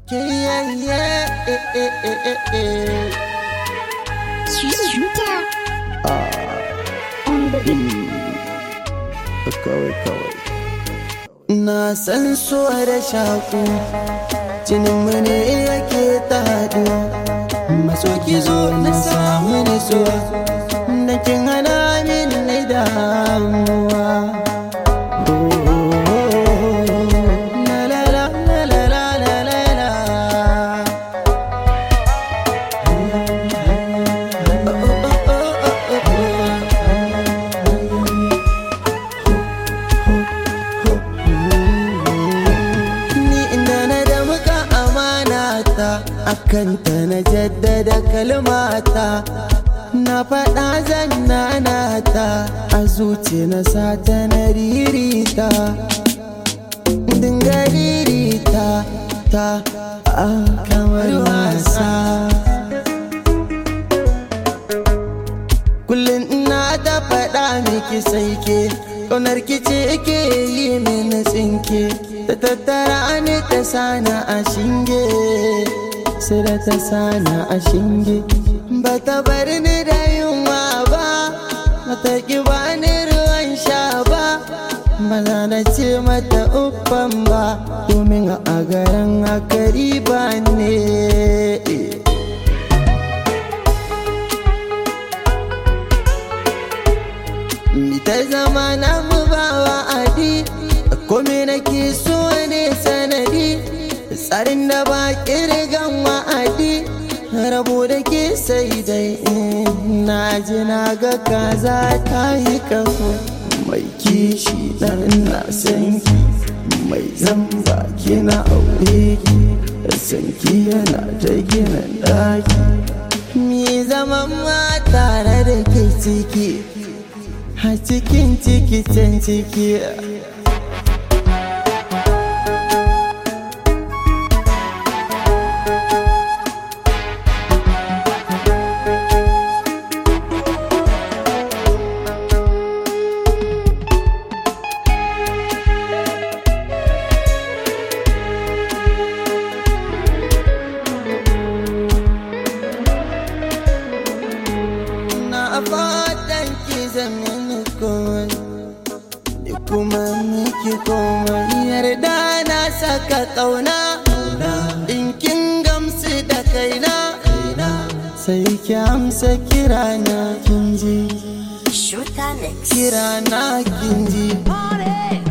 Yeah, yeah, eh, eh, eh, eh, eh. Shooter on the beat. Kawai, kawai. Na san so da shaku, jinin mu ne yake ta haɗu. Maso ki zo na samu nutsuwa, da kin hana min na damuwa. La la la la la la la la la. Oh, oh, oh, oh, oh, oh. Ni inda na da muka amana ta akanta na jaddada kalmata na faɗa zannana ta a zuci na sata na ririta dinga ririta ta a kamar wasa kullum ina ta faɗa miki sai ke ƙaunar kice ke yi mini tsinke ta tattara ni ta sana a shinge sai da ta sana a shinge ba ta bar ni da yunwa ba ba ta ki ba ni ruwan sha ba ba za na ce mata uffan ba domin a garin akari ba ne Ni ta zama na mu ba wa'adi Kome nake so ne sanadi Tsarin da ba kirgan wa'adi Rabo da ke sai dai in Na ji na ga kaza ta yi kafo Mai kishi dan na san ki Mai zamba kina aure ki San ki yana ta gina ɗaki Mi zaman ma tare da ke ciki a cikin ciki can ciki na fatan ki zama komai ni kuma miki komai yarda na saka kauna in kin gamsu da kaina sai ki amsa kirana kin ji Shooter next. kirana kin ji Party.